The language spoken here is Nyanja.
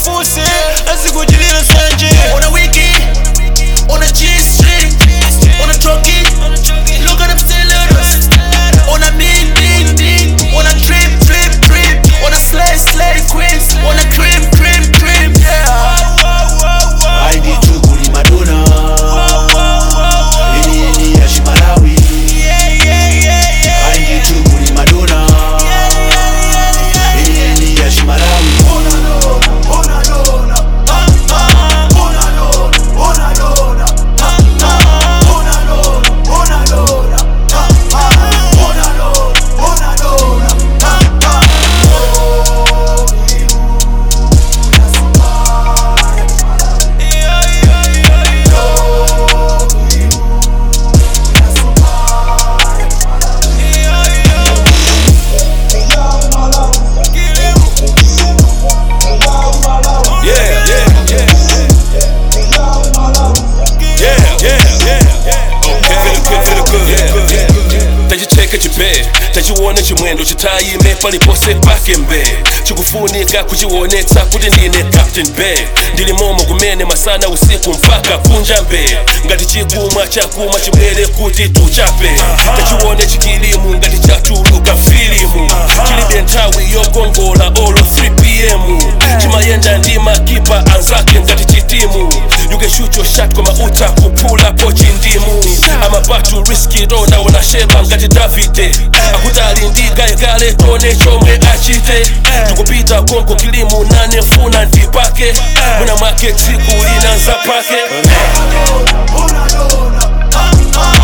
ufuse azikuchitira sanje ona wiki ona g-string ona choki look at them stilettos ona mean mean mean ona trip trip trip ona slay slay queens ona cream cream cream yeah aindituguli madona yeniyeni ya chimalawi aindituguli madona yeniyeni ya chimalawi Yeah, yeah, yeah. Yeah, yeah, yeah. Okay. Feel good, feel good. Yeah, yeah. tachicheka chipe tachione chimwendo chitayime palipose pake mbe chikufunika kuchionetsa kuti ndine captain be ndili momo kumene masana usiku mpaka kunja mbe ngati chikumwa chakumwa chibwere kuti tuchape tachione chikilimu ngati chatuluka filimu chilibe nthawi yokongola olo 3pm chimayenda ndi makipa anzake ngati chitimu you can shoot your shot koma uta kuphulapo chindimu amapatu riski rona unashepa ngati davide akuti ali ndi gayegale tone chomwe achite tikupita konko kilimu nane funa ndipake mwina mwake tsiku lina nzapake Ona, ona, ah, ah.